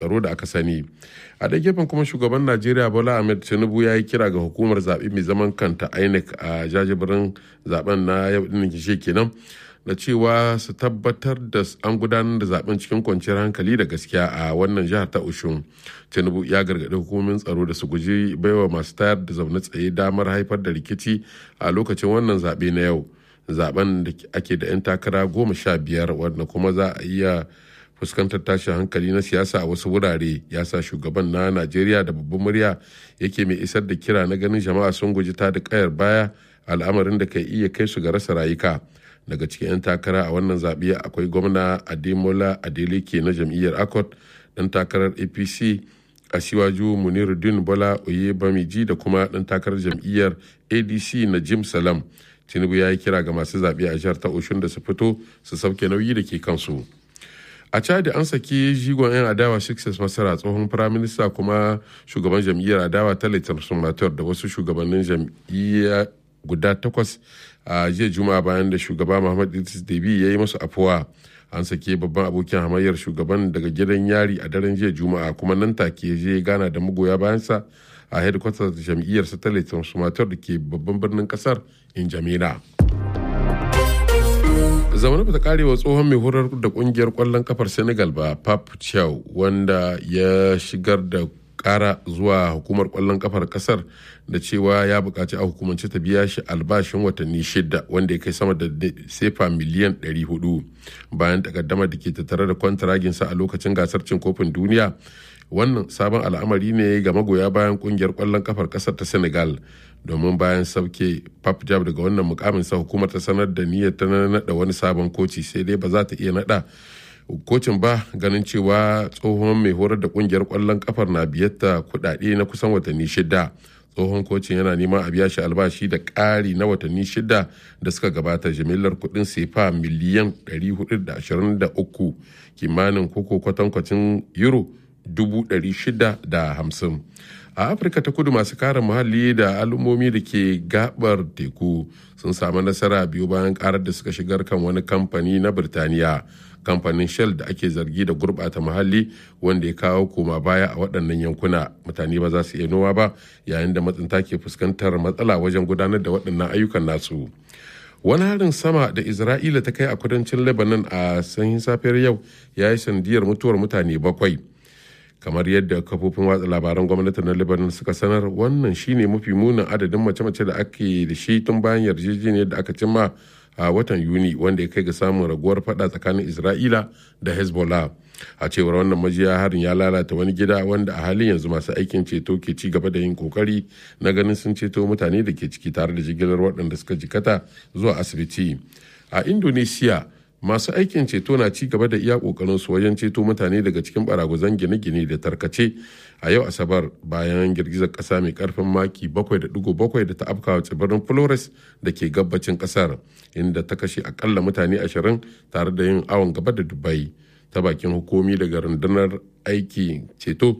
tsaro da aka sani a da gefen kuma shugaban najeriya bola ahmed tinubu ya yi kira ga hukumar zaɓe mai zaman kanta inec a jajibirin zaben na yau ɗin kishe kenan da cewa su tabbatar da an gudanar da zaben cikin kwanciyar hankali da gaskiya a wannan jihar ta ushun tinubu ya gargaɗi hukumomin tsaro da su guji baiwa masu tayar da zaune tsaye damar haifar da rikici a lokacin wannan zaɓe na yau zaben da ake da 'yan takara goma sha biyar wanda kuma za a iya fuskantar tashin hankali na siyasa a wasu wurare ya sa shugaban na najeriya da babban murya yake mai isar da kira na ganin jama'a sun guji ta da kayar baya al'amarin da kai iya kai su ga rasa rayuka daga cikin 'yan takara a wannan zaɓe akwai gwamna ademola adeleke na jam'iyyar akot ɗan takarar apc asiwaju muniruddin bola oye bamiji da kuma ɗan takarar jam'iyyar adc na jim salam tinubu ya yi kira ga masu zaɓe a jihar ta oshun da su fito su sauke nauyi da ke kansu a chadi an saki jigon 'yan adawa success masara tsohon firaminista kuma shugaban jam'iyyar adawa ta transformator da wasu shugabannin jam'iyya guda takwas a jiya juma'a bayan da shugaba muhammad idris debi ya yi masu afuwa an sake babban abokin hamayyar shugaban daga gidan yari a daren jiya juma'a kuma nan take ya je gana da magoya bayansa a hedkwatar jam'iyyar satellite transformator da ke babban birnin kasar injamina zaune ba ta kare wa tsohon mai horar da kungiyar kwallon kafar senegal ba pap chow wanda ya shigar da kara zuwa hukumar kwallon kafar kasar da cewa ya bukaci a hukumance ta biya shi albashin watanni shida wanda ya kai sama da sefa miliyan 400 bayan takaddamar da ke tattare da kwantaraginsa a lokacin gasar cin kofin duniya wannan sabon al'amari ne ga magoya bayan kungiyar kwallon kafar kasar ta senegal domin bayan sauke pap jab daga wannan mukamin sa hukumar ta sanar da niyyar ta nada wani sabon koci sai dai ba za ta iya nada kocin ba ganin cewa tsohon mai horar da kungiyar kwallon kafar na biyatta kudade na kusan watanni shida tsohon kocin yana neman a biya shi albashi da ƙari na watanni shida da suka gabata jimillar kudin sefa miliyan 423 kimanin koko kwatankwacin euro 650 a afirka ta kudu masu kare muhalli da al'ummomi da ke gabar teku sun samu nasara biyu bayan karar da suka shigar kan wani kamfani na birtaniya kamfanin shell da ake zargi da gurbata muhalli wanda ya kawo koma baya a waɗannan yankuna mutane ba za su iya noma ba yayin da matsinta ke fuskantar matsala wajen gudanar da waɗannan ayyukan nasu wani harin sama da isra'ila ta kai a kudancin lebanon a sanyin safiyar yau ya yi sandiyar mutuwar mutane bakwai kamar yadda kafofin watsa labaran gwamnati na lebanon suka sanar wannan shine mafi munin adadin mace-mace da ake da shi tun bayan yarjejeniyar da aka cimma a watan yuni wanda ya kai ga samun raguwar fada tsakanin isra'ila da hezbollah a cewar wannan majiya harin ya lalata wani gida wanda a halin yanzu masu aikin ceto ke ci gaba da yin kokari na ganin sun ceto mutane da ke ciki tare da jigilar waɗanda suka jikata zuwa asibiti a indonesia masu aikin ceto na ci gaba da iya kokarin su wajen ceto mutane daga cikin baraguzan gine-gine da tarkace a yau asabar bayan girgizar kasa mai karfin maki 7.7 da ta afkawa tsibirin flores da ke gabacin kasar inda ta kashe akalla mutane 20 tare da yin awon gaba da dubai ta bakin hukumi daga rundunar aiki ceto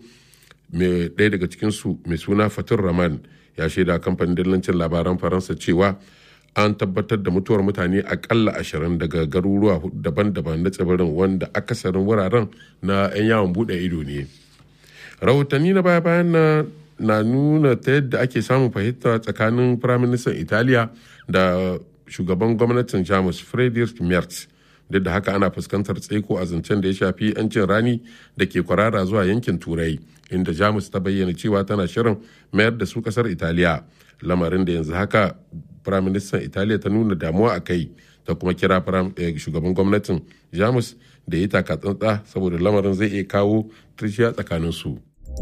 mai ɗaya daga cikinsu mai suna fatur raman ya shaida kamfanin dillancin labaran faransa cewa an tabbatar da mutuwar mutane akalla ashirin daga garuruwa daban-daban na tsibirin wanda akasarin wuraren na 'yan yawon bude ido ne rahotanni na baya-bayan na na nuna ta yadda ake samun fahimta tsakanin firaministan italiya da shugaban gwamnatin jamus friedrich merz duk da haka ana fuskantar tsaiko a zancen da ya shafi 'yancin rani da ke kwarara zuwa yankin turai inda jamus ta bayyana cewa tana shirin mayar da su kasar italiya lamarin da yanzu haka firaministan italiya ta nuna damuwa a kai ta kuma kira shugaban gwamnatin jamus da ya taka tsantsa saboda lamarin zai iya kawo tushiya tsakanin su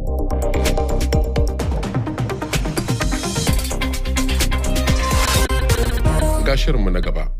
gashirinmu na gaba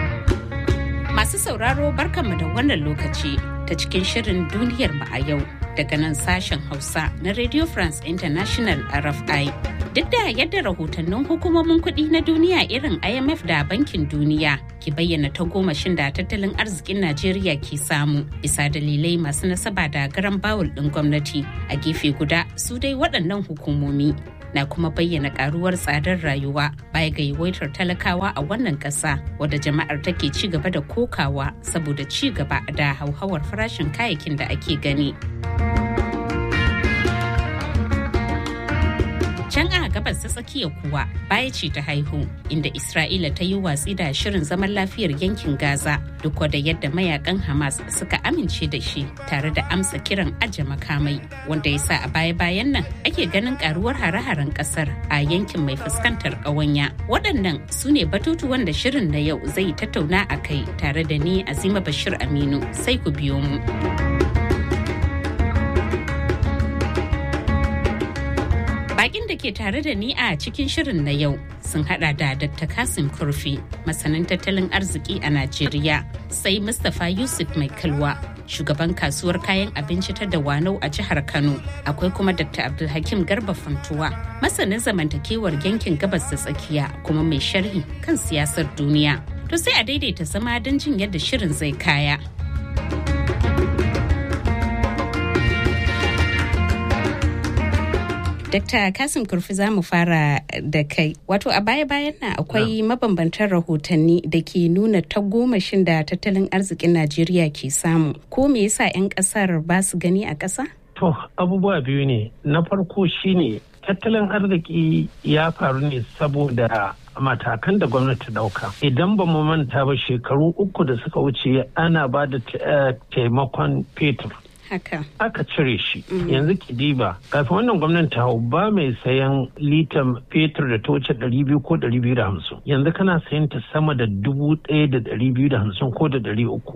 Masu sauraro barkanmu da wannan lokaci ta cikin shirin duniyar mu a yau daga nan sashen Hausa na Radio France International RFI. Duk da yadda rahotannin hukumomin kuɗi na duniya irin IMF da Bankin Duniya ke bayyana ta gomashin da tattalin arzikin Najeriya ke samu bisa dalilai masu nasaba da garan bawul ɗin gwamnati a gefe guda su dai waɗannan hukumomi na kuma bayyana karuwar tsadar rayuwa baya ga yawaitar talakawa a wannan ƙasa wadda jama'ar take ci gaba da kokawa saboda ci gaba da hauhawar farashin kayayyakin da ake gani. Can a gabas ta tsakiya kuwa baya ce ta haihu inda Isra'ila ta yi watsi da shirin zaman lafiyar yankin Gaza duk da yadda mayakan Hamas suka amince da shi tare da amsa kiran aje makamai wanda ya sa a baya-bayan nan ake ganin karuwar hare-haren kasar a yankin mai fuskantar ƙawanya. Waɗannan su ne batutuwan da shirin na yau zai tattauna a kai tare da ni Azima Bashir Aminu sai ku biyo mu. Bakin da ke tare da ni a cikin shirin na yau sun hada da Dr. Kasim Kurfi, masanin tattalin arziki a Najeriya, sai Mustapha Yusuf Mai Kalwa, shugaban kasuwar kayan abinci ta Dawanau a jihar Kano. Akwai kuma Dr. Abdulhakim Garba Fantuwa, masanin zamantakewar yankin gabas da tsakiya kuma mai sharhi kan siyasar duniya. To sai a daidaita zama don jin yadda shirin zai kaya. Dr. Kasim Kurfi za mu fara da kai. Wato a baya-bayan nan akwai mabambantan rahotanni da ke nuna tagomashin da tattalin arzikin Najeriya ke samu. Ko me yasa 'yan kasar ba su gani a ƙasa? To, abubuwa biyu ne. Na farko shine tattalin arziki ya faru ne saboda matakan da gwamnati dauka idan ba mu manta ba shekaru uku da suka wuce ana ba da taimakon fetur haka aka cire shi yanzu kidiba kafin wannan gwamnati hau ba mai sayan litan fetur da ta wuce ɗari biyu ko ɗari biyu da hamsin yanzu kana sayan ta sama da dubu ɗaya da ɗari biyu da hamsin ko da ɗari uku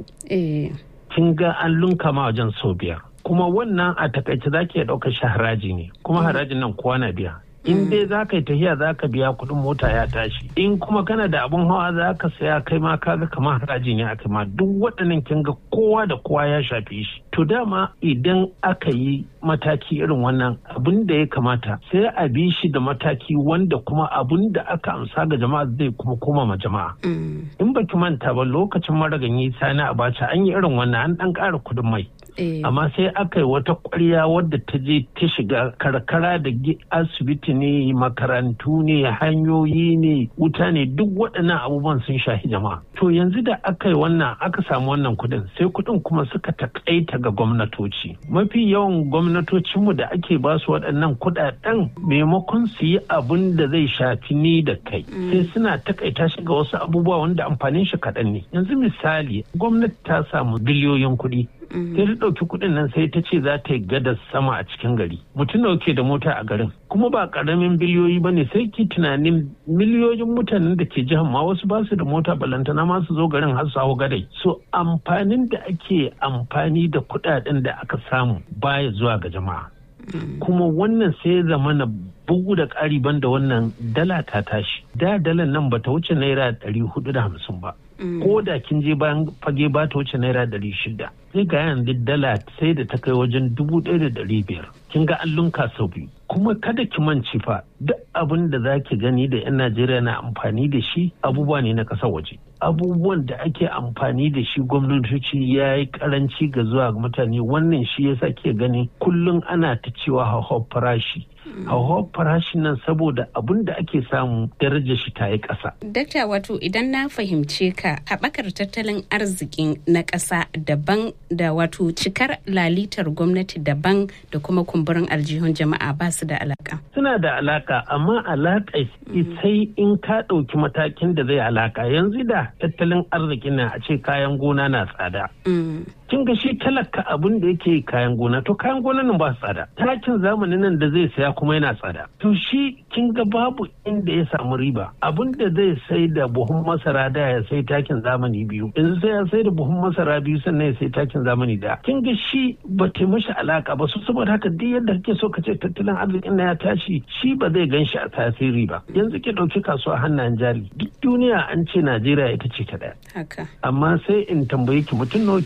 kin ga an lunka ma wajen sau biyar kuma wannan a takaice za ki iya ɗaukar shi haraji ne kuma harajin nan kowa na biya in dai za ka yi tafiya za ka biya kuɗin mota ya tashi in kuma kana da abin hawa za ka saya kai ma kaga kamar harajin ya kai ma duk waɗannan kin ga kowa da kowa ya shafe shi to dama idan aka yi mataki irin wannan abin da ya kamata sai a bi shi da mataki wanda kuma abin da aka amsa ga jama'a zai kuma koma ma jama'a in baki manta ba lokacin maraganyi sani abacha an yi irin wannan an ɗan ƙara kuɗin mai amma sai aka yi wata kwarya wadda ta je ta shiga karkara da asibiti ne makarantu ne hanyoyi ne wuta ne duk waɗannan abubuwan sun shahi jama'a to yanzu da aka yi wannan aka samu wannan kuɗin sai kuɗin kuma suka takaita ga gwamnatoci mafi yawan gwamnatocinmu da ake ba su waɗannan kuɗaɗen maimakon su yi abin da zai shafi ni da kai sai suna takaita shi ga wasu abubuwa wanda amfanin shi kaɗan ne yanzu misali gwamnati ta samu biliyoyin kuɗi sai ta ɗauki kuɗin nan sai ta ce za ta yi gadar sama a cikin gari mutum da ke da mota a garin kuma ba ƙaramin biliyoyi ba ne sai ki tunanin miliyoyin mutanen da ke jihar ma wasu ba su da mota balantana ma su zo garin har su hau gadai so amfanin da ake amfani da kuɗaɗen da aka samu baya zuwa ga jama'a kuma wannan sai ya zama na bugu da ƙari banda wannan dala ta tashi da dalan nan bata wuce naira ɗari hudu da hamsin ba ko da kin je bayan fage ba ta wuce naira ɗari shida sai ga yanzu dala sai da ta kai wajen dubu ɗaya da ɗari biyar kin ga an lunka sau biyu kuma kada ki manci fa duk abin da za ki gani da 'yan najeriya na amfani da shi abubuwa ne na ƙasar waje abubuwan da ake amfani da shi gwamnatoci ya yi karanci ga zuwa ga mutane wannan shi yasa ke gani kullum ana ta cewa hauhawar farashi hauhawar farashin nan saboda abin da ake samu darajar shi ta yi ƙasa. Dakta wato idan na fahimce ka haɓakar tattalin arzikin na ƙasa daban da wato cikar lalitar gwamnati daban da kuma kumburin aljihun jama'a ba su da alaka. Suna da alaka amma alaka sai in ka ɗauki matakin da zai alaka yanzu da tattalin arzikin na a ce kayan gona na tsada. kin ga shi talaka abin da yake kayan gona to kayan gona nan ba tsada takin zamanin nan da zai saya kuma yana tsada to shi kin ga babu inda ya samu riba abin da zai sai da buhun masara da ya sai takin zamani biyu yanzu sai ya sai da buhun masara biyu sannan ya sai takin zamani da kin ga shi ba ta mashi alaka ba su saboda haka duk yadda kake so ka ce tattalin arzikin na ya tashi shi ba zai gan shi a tasiri ba yanzu ki ɗauki kasuwa hannayen jari duk duniya an ce najeriya ita ce ta ɗaya haka amma sai in tambaye ki mutum nawa ke yin hannun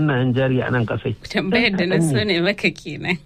hannayen jari a nan kasai tambayar da na so ne maka kenan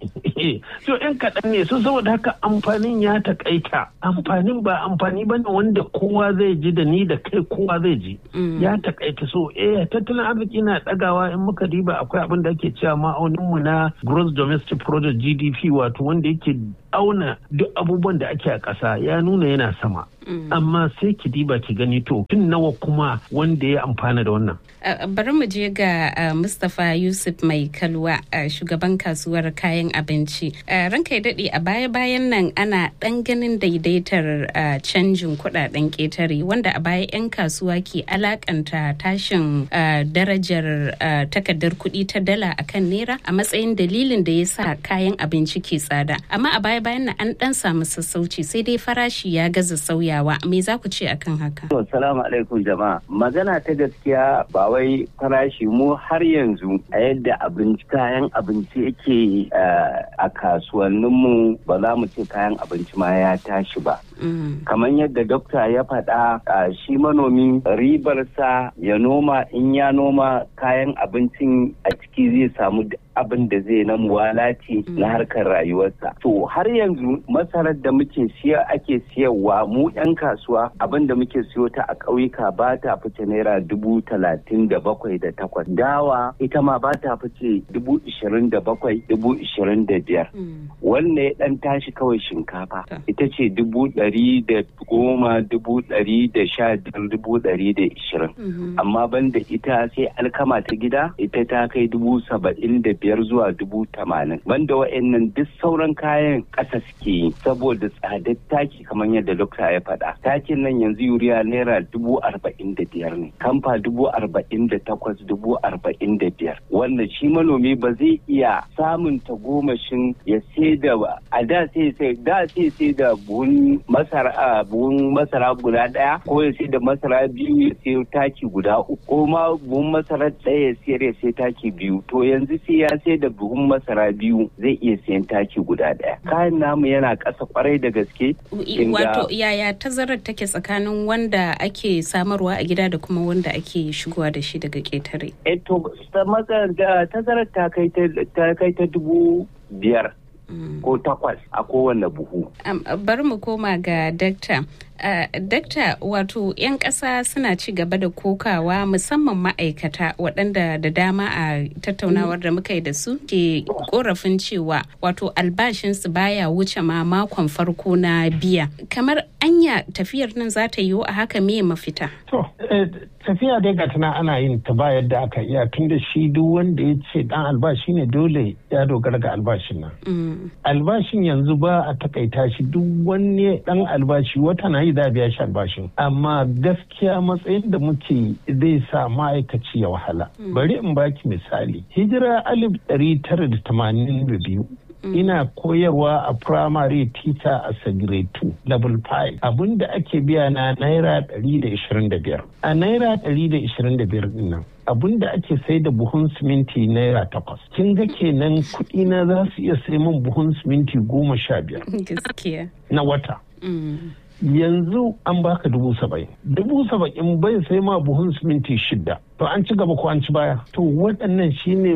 so yan kaɗan ne so saboda haka amfanin ya taƙaita amfanin ba amfani ba ne wanda kowa zai ji da ni da kai kowa zai ji ya taƙaita so eh tattalin arziki na ɗagawa in muka diba akwai abin da ake cewa ma'auninmu na gross domestic product gdp wato wanda yake auna duk abubuwan da ake a ƙasa ya nuna yana sama amma sai ki diba ki gani to tun nawa kuma wanda ya amfana da wannan bari mu je ga mustapha yusuf mai kalwa shugaban kasuwar kayan abinci ranka ya daɗe a baya-bayan nan ana ɗan ganin daidaitar canjin kuɗaɗen ƙetare wanda a baya 'yan kasuwa ke alakanta tashin darajar takardar kuɗi ta dala akan naira a matsayin dalilin da ya sa kayan abinci ke tsada amma a baya-bayan nan an ɗan samu sassauci sai dai farashi ya gaza sauyawa me za ku ce akan haka Assalamu alaikum jama'a magana ta gaskiya ba wai farashi mu har yanzu a yadda abinci kayan abinci yake a kasuwanninmu ba za mu ce kayan abinci ma ya tashi ba kamar yadda dokta ya faɗa shi manomi ribarsa ya noma in ya noma kayan abincin a ciki zai samu abin da zai na muwalati na harkar rayuwarsa to har yanzu masarar da muke siya ake siyarwa mu 'yan kasuwa abin da muke siyo ta a ƙauyuka ba ta fice naira dubu talatin da bakwai da takwas dawa ita ma ba ta fice dubu ishirin da bakwai dubu ishirin da biyar wannan ya ɗan tashi kawai shinkafa ita ce dubu ɗari da goma dubu ɗari da sha biyar dubu ɗari da ishirin amma banda ita sai alkama ta gida ita ta kai dubu saba'in da biyar zuwa dubu tamanin banda wa'annan duk sauran kayan ƙasa suke yi saboda tsadar taki kamar yadda dokta ya faɗa takin nan yanzu yuriya naira dubu arba'in da biyar ne kamfa dubu arba'in da takwas dubu arba'in da biyar wanda shi manomi ba zai iya samun tagomashin ya sai da a da sai sai da sai sai da buhun masara buhun masara guda ɗaya ko ya sai da masara biyu ya sai taki guda uku ko ma buhun masara ɗaya ya sayar ya sai taki biyu to yanzu sai ya sai da buhun masara biyu zai iya sayan taki guda ɗaya kayan namu yana ƙasa kwarai da gaske wato yaya tazarar take tsakanin wanda ake samarwa a gida da kuma wanda ake shigowa da shi daga ƙetare eto tazarar ta kai ta dubu biyar ko takwas a kowane buhu bari mu koma ga dakta Uh, dakta wato 'yan ƙasa suna ci gaba da kokawa musamman ma'aikata waɗanda da dama a tattaunawar da muka yi da su ke korafin cewa wato albashinsu baya wuce ma makon farko na biya kamar anya tafiyar nan za ta yiwu a haka me mafita to tafiya dai ga tana ana yin ta ba yadda aka iya tun da shi duk wanda ya ce dan albashi ne dole ya dogara ga albashin nan albashin yanzu ba a takaita shi duk wani dan albashi wata na yi za biya shi albashin amma gaskiya matsayin da muke zai sa ma'aikaci ya wahala bari in baki misali hijira alif ɗari tara da tamanin da biyu ina koyarwa a primary teacher a grade 2 level 5 abinda ake biya na naira 125 a naira 125 din nan abin da ake sai da buhun siminti naira takwas kin ga kenan kuɗi na za su iya sai min buhun siminti goma sha biyar na wata yanzu an baka dubu saba'in dubu saba'in bai sai ma buhun siminti shida to an ci gaba ko an ci baya to waɗannan shine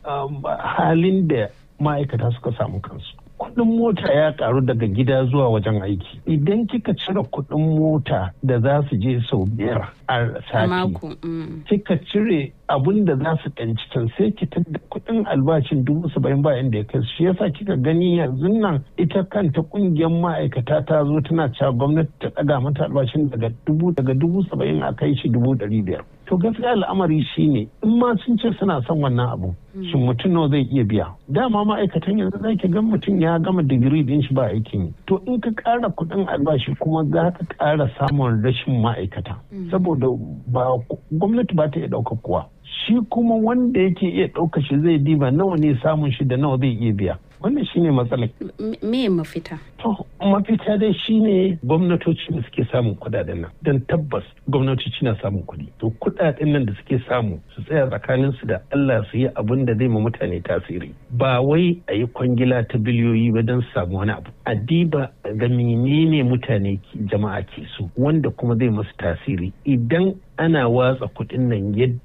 halin da ma'aikata suka samu kansu kuɗin mota ya karu daga gida zuwa wajen aiki idan kika cire kuɗin mota da za su je sau biyar a sati kika cire abun da za su ɗanci can sai ki da kuɗin albashin dubu saba'in bayan da ya kai shi yasa kika gani yanzu nan ita kanta ƙungiyar ma'aikata ta zo tana cewa gwamnati ta ɗaga mata albashin daga dubu daga dubu saba'in a kai shi dubu ɗari biyar to gaskiya al'amari shine in ma sun ce suna son wannan abu shin mutum nawa zai iya biya dama ma'aikatan yanzu za ki ga mutum ya gama digiri din shi ba aikin yi to in ka ƙara kuɗin albashi kuma za ka ƙara samun rashin ma'aikata saboda ba gwamnati ba ta iya ɗaukar kowa shi kuma wanda yake iya ɗauka shi zai diba nawa ne samun shi da nawa zai iya biya wannan shine matsalar me mafita to mafita dai shine gwamnatoci da suke samun kudaden nan don tabbas gwamnatoci na samun kuɗi to kudaden nan da suke samu su tsaya tsakanin su da Allah su yi abin da zai ma mutane tasiri ba wai a yi kwangila ta biliyoyi ba don samu wani abu a diba ga menene mutane jama'a ke so wanda kuma zai masu tasiri idan ana watsa kuɗin nan yadda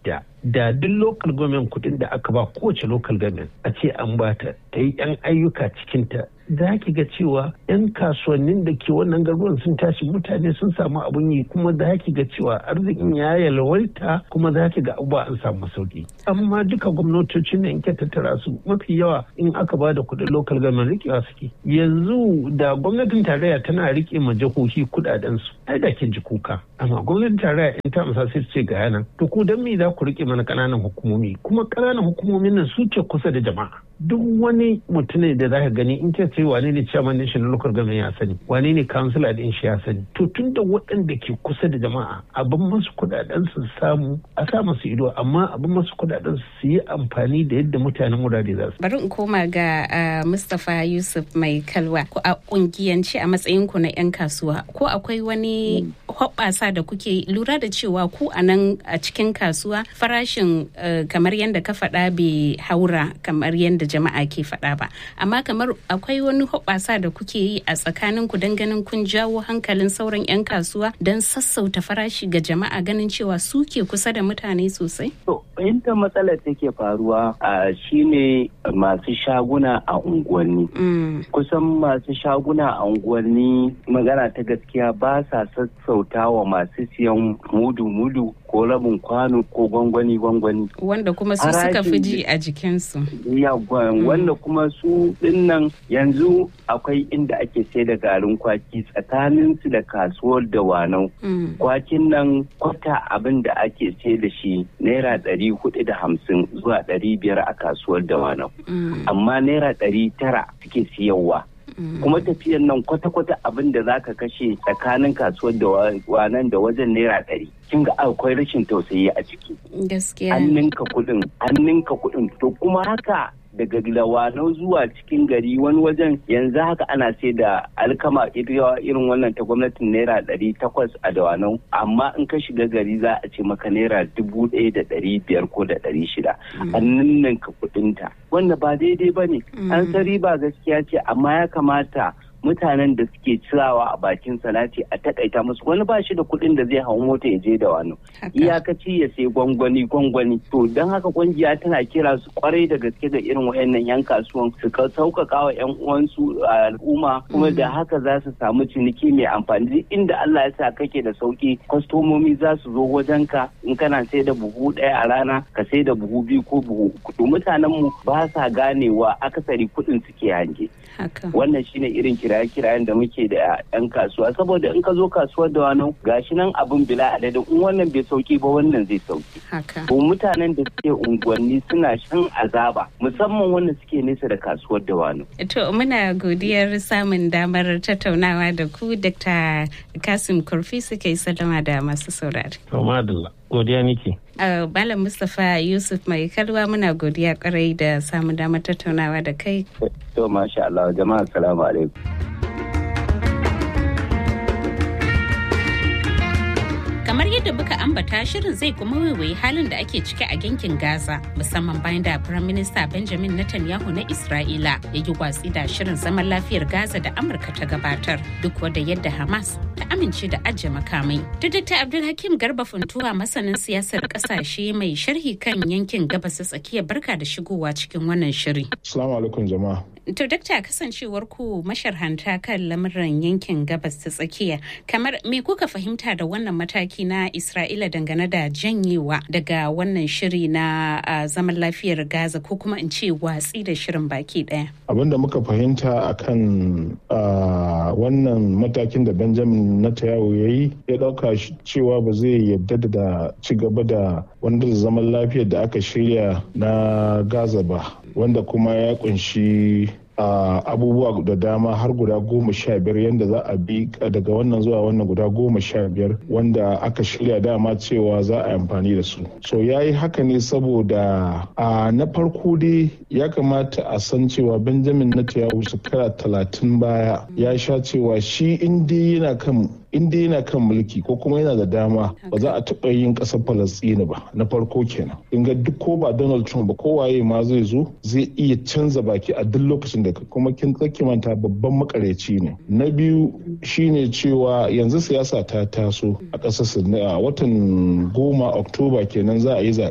da duk local government kudin da aka ba kowace local government a ce an bata ta yi yan ayyuka cikinta za ki ga cewa 'yan kasuwannin da ke wannan garuruwan sun tashi mutane sun samu abun yi kuma za ki ga cewa arzikin ya yalwaita kuma za ki ga abubuwa an samu sauki amma duka gwamnatocin da in ke tattara su mafi yawa in aka ba da kuɗin local government rikewa suke yanzu da gwamnatin tarayya tana rike ma jihohi kuɗaɗen su ai da kin ji kuka amma gwamnatin tarayya in ta amsa sai ce ga yanan to ku dan me za ku rike mana ƙananan hukumomi kuma ƙananan hukumomin nan su ce kusa da jama'a duk wani mutum da za ka gani in ce wane ne chairman din shi na local government ya sani wane ne councilor din shi ya sani to tun da waɗanda ke kusa da jama'a abin masu kudaden su samu a sa masu ido amma abin masu kudaden su yi amfani da yadda mutanen wurare za su bari in koma ga Mustapha Yusuf mai kalwa ko a kungiyance a matsayin ku na yan kasuwa ko akwai wani hoɓɓasa da kuke lura da cewa ku a nan a cikin kasuwa farashin kamar yadda ka faɗa bai haura kamar yadda jama'a ke faɗa ba amma kamar akwai wani hoɓasa da kuke yi a tsakanin ku don ganin kun jawo hankalin sauran 'yan kasuwa don sassauta farashi ga jama'a ganin cewa su ke kusa da mutane sosai? To, inda matsalar take faruwa a shine masu shaguna a unguwanni. Kusan masu shaguna a unguwanni magana ta gaskiya ba sa sassauta wa masu siyan mudu-mudu ko rabin kwano ko gwangwani-gwangwani. Wanda kuma su suka fi ji a jikinsu. wanda kuma su dinnan yanzu akwai inda ake sai da garin kwaki tsakanin su da kasuwar da wanau. Kwakin nan kwata abin da ake sai da shi naira ɗari hudu da hamsin zuwa ɗari biyar a kasuwar da wanau. Amma naira ɗari tara suke siyarwa. kuma tafiyan nan kwata-kwata abin da za ka kashe tsakanin kasuwar da wanan da wajen naira ɗari kin ga akwai rashin tausayi a ciki gaskiya an ninka kuɗin an ninka kuɗin to kuma haka daga lawanau zuwa cikin gari wani wajen yanzu haka ana sai da alkama irin wannan ta gwamnatin naira ɗari takwas a dawanau amma in ka shiga gari za a ce maka naira dubu ɗaya da ɗari biyar ko da ɗari shida an ninninka kuɗinta wanda ba daidai ba ne an san riba gaskiya ce amma ya kamata mutanen da suke cirawa a bakin salati a takaita musu wani ba shi da kuɗin da zai hau mota ya je da wani iyakaci ya sai gwangwani gwangwani to don haka kungiya tana kira su kwarai da gaske ga irin wayannan yan kasuwan su ka sauƙaƙa wa yan uwansu a al'umma kuma da haka za su samu ciniki mai amfani inda Allah ya sa kake da sauki kwastomomi za su zo wajen ka in kana sai da buhu ɗaya a rana ka sai da buhu biyu ko buhu uku mutanen mu ba sa ganewa akasari kuɗin suke hange wannan shine irin kiraye-kirayen da muke da 'yan kasuwa saboda in ka zo kasuwar da wani gashi nan abin bila adadin in wannan bai sauki ba wannan zai sauki ko mutanen da suke unguwanni suna shan azaba musamman wanda suke nesa da kasuwar da wani to muna godiyar samun damar tattaunawa da ku dr kasim kurfi suka yi sallama da masu saurari to madalla godiya nake Malam Mustapha Yusuf mai kalwa muna godiya kwarai da samun damar tattaunawa da kai. To masha Allah jama'a salamu alaikum. kamar yadda muka ambata shirin zai kuma waiwayi halin da ake ciki a yankin gaza musamman bayan da prime minister benjamin netanyahu na isra'ila ya yi watsi da shirin zaman lafiyar gaza da amurka ta gabatar duk wadda yadda hamas ta amince da ajiye makamai da dr abdulhakim garba funtuwa masanin siyasar kasashe mai sharhi kan yankin gabas tsakiya barka da shigowa cikin wannan shiri assalamu alaikum jama'a To dakta kasancewar ku masharhanta kan lamuran yankin gabas ta tsakiya kamar me kuka fahimta da wannan mataki na Isra'ila dangane da janyewa daga wannan shiri na uh, zaman lafiyar Gaza ko kuma in ce watsi da shirin baki daya. Abin da muka fahimta akan uh, wannan matakin da Benjamin Netanyahu ya yi ya dauka cewa ba zai yadda da ci gaba da wanda zaman lafiyar da aka shirya na Gaza ba wanda kuma ya kunshi Uh, abubuwa da dama har guda goma sha biyar yadda za a bi daga wannan zuwa wannan guda goma sha biyar wanda aka shirya dama cewa za a yi amfani da su so ya yi haka ne saboda uh, na farko dai ya kamata a san cewa benjamin netanyahu shekara talatin baya ya sha cewa shi inda yana kan inda yana kan mulki ko kuma yana da dama ba za a taɓa yin ƙasar falastini ba na farko kenan in ga duk ko ba donald trump ba kowaye ma zai zo zai iya canza baki a duk lokacin da kuma kin tsaki manta babban makareci ne na biyu shine cewa yanzu siyasa ta taso a ƙasar a watan goma oktoba kenan za a yi zaɓe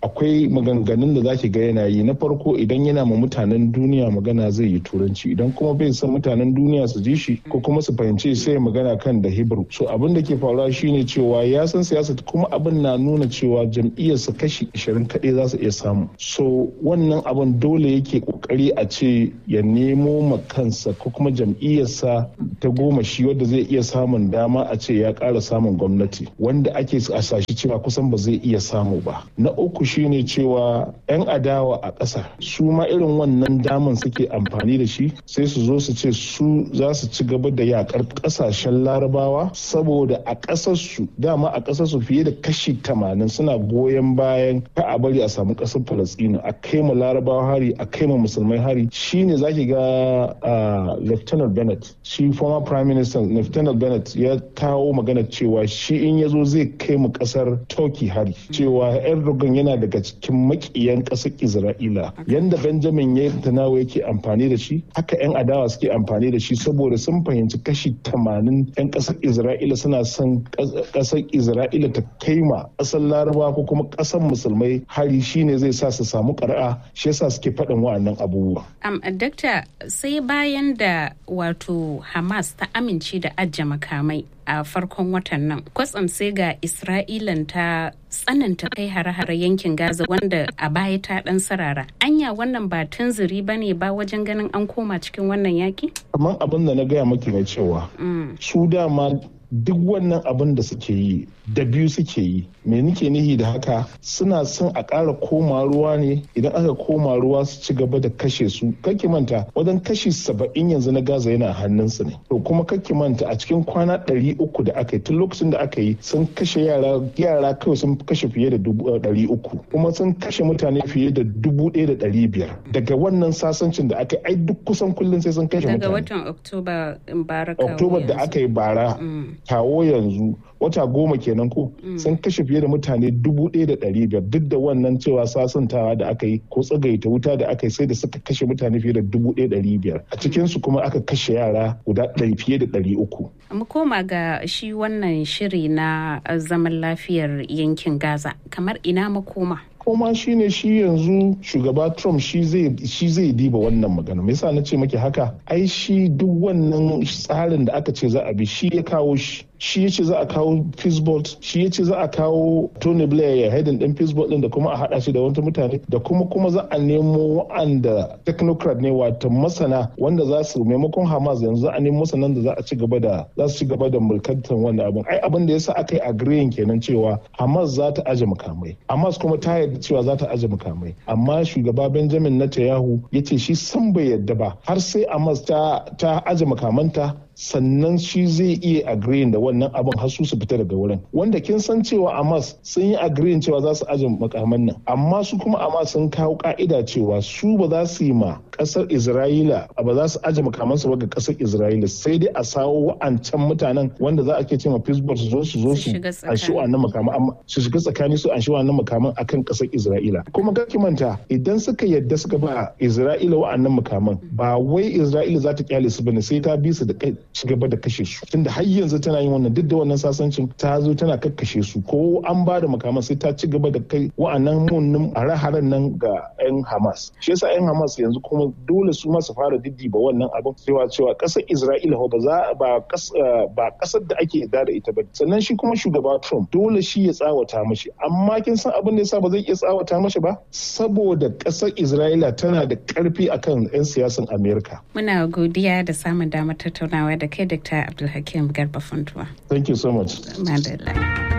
akwai maganganun da zaki ga yana yi na farko idan yana ma mutanen duniya magana zai yi turanci idan kuma bai san mutanen duniya su ji shi ko kuma su fahimci sai magana kan da hebrew so abin da ke faruwa shine cewa ya san siyasa kuma abin na nuna cewa jam'iyyarsa kashi 20 kaɗai za su iya samu so wannan abin dole yake kokari a ce ya nemo ma kansa ko kuma jam'iyyarsa ta goma shi wadda zai iya samun dama a ce ya ƙara samun gwamnati wanda ake a sashi cewa kusan ba zai iya samu ba na uku shine cewa 'yan adawa a ƙasa su ma irin wannan daman suke amfani da shi sai su zo su ce su za su ci gaba da yakar ƙasashen larabawa saboda a ƙasarsu dama a ƙasarsu fiye da kashi tamanin suna goyon bayan ka a bari a samu ƙasar falastinu a kai ma larabawa hari a kai ma musulmai hari shine zaki ga lieutenant bennett shi former prime minister lieutenant bennett ya kawo magana cewa shi in ya zo zai kai mu ƙasar turkey hari cewa erdogan yana daga cikin makiyan ƙasar isra'ila yanda benjamin ya tanawa yake amfani da shi haka 'yan adawa suke amfani da shi saboda sun fahimci kashi 80 'yan ƙasar isra'ila suna son ƙasar isra'ila ta kai ma ƙasar laraba ko kuma ƙasar musulmai hari shine zai sa su samu ƙari'a shi yasa suke faɗin wa'annan abubuwa. Um, dakta sai bayan da wato hamas ta amince da ajiye makamai a farkon watan nan kwatsam sai ga isra'ilan ta tsananta kai hare-hare yankin gaza wanda a baya ta dan sarara anya wannan ba tunzuri ba ne ba wajen ganin an koma cikin wannan yaki kamar abin da na gaya maki mai cewa su dama duk wannan abin da suke yi da biyu suke yi me nike nihi da haka suna son a ƙara koma ruwa ne idan aka koma ruwa su ci gaba da kashe su kake manta wajen kashi saba'in yanzu na gaza yana hannunsu ne to kuma kake manta a cikin kwana ɗari uku da aka yi tun lokacin da aka yi sun kashe yara yara kawai sun kashe fiye da ɗari uku kuma sun kashe mutane fiye da dubu ɗaya da ɗari biyar daga wannan sasancin da aka yi ai duk kusan kullum sai sun kashe mutane daga watan oktoba oktoba da aka yi bara kawo yanzu wata goma kenan ko sun kashe fiye da mutane dubu ɗaya da ɗari biyar duk da wannan cewa sasantawa da aka yi ko tsagaita wuta da aka yi sai da suka kashe mutane fiye da dubu ɗaya ɗari biyar a cikinsu kuma aka kashe yara guda ɗari fiye da ɗari uku. mu koma ga shi wannan shiri na zaman lafiyar yankin gaza kamar ina makoma koma shine shi yanzu shugaba trump shi zai diba wannan magana me yasa na ce maki haka ai shi duk wannan tsarin da aka ce za a bi shi ya kawo shi shi ya ce za a kawo Peacebot shi ya ce za a kawo Tony Blair ya haidin din Peacebot din da kuma a hada shi da wata mutane da kuma kuma za a nemo wa'anda technocrat ne wato masana wanda za su maimakon Hamas yanzu a nemo masanan da za a ci gaba da za su ci gaba da mulkantar wannan abin ai abin da yasa aka yi agreeing kenan cewa Hamas za ta aje makamai Hamas kuma ta yarda cewa za ta aje makamai amma shugaba Benjamin Netanyahu ya ce shi san bai yarda ba har sai Hamas ta ta aje makamanta sannan shi zai iya agreeing da wannan abin har su fita daga wurin wanda kin san cewa Hamas sun yi agreeing cewa za su aje makaman nan amma su kuma Hamas sun kawo ka'ida cewa su ba za su yi ma kasar Isra'ila ba za su aje makamansu ba ga kasar Isra'ila sai dai a sawo wa'ancan mutanen wanda za a ke cewa Pittsburgh su zo su zo su anshi wannan makaman amma su shiga tsakani su anshi wannan makaman akan kasar Isra'ila kuma ga manta idan suka yadda suka ba Isra'ila wa'annan makaman ba wai Isra'ila za ta kyale su bane sai ta bi su da kai ci gaba da kashe su tunda har yanzu tana yin wannan duk da wannan sasancin ta zo tana kakkashe su ko an ba da makaman sai ta ci gaba da kai wa'annan munnin hare-haren nan ga 'yan Hamas shi yasa 'yan Hamas yanzu kuma dole su ma su fara diddiba wannan abin cewa cewa kasar Isra'ila ba za ba ba kasar da ake yarda da ita ba sannan shi kuma shugaba Trump dole shi ya tsawata mashi amma kin san abin da yasa ba zai iya tsawata mashi ba saboda kasar Isra'ila tana da karfi akan 'yan siyasan Amerika muna godiya da samun damar tattaunawa da kai Dr. Abdulhakim Garba Funtuwa. Thank you so much. Madalla.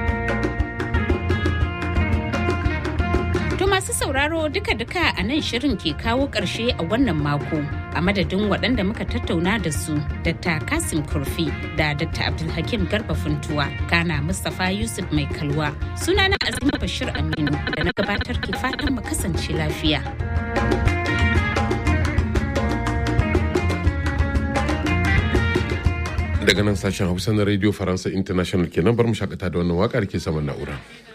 To masu sauraro duka-duka a nan shirin ke kawo ƙarshe a wannan mako a madadin waɗanda muka tattauna da su Dr. Kasim Kurfi da Dr. Abdulhakim Garba Funtuwa kana Mustapha Yusuf Mai Kalwa sunana Azima Bashir Aminu da na gabatar ke fatan mu kasance lafiya. daga nan sashen hausa na radio faransa international kenan bar mu shakata da wannan waka da ke saman na'ura.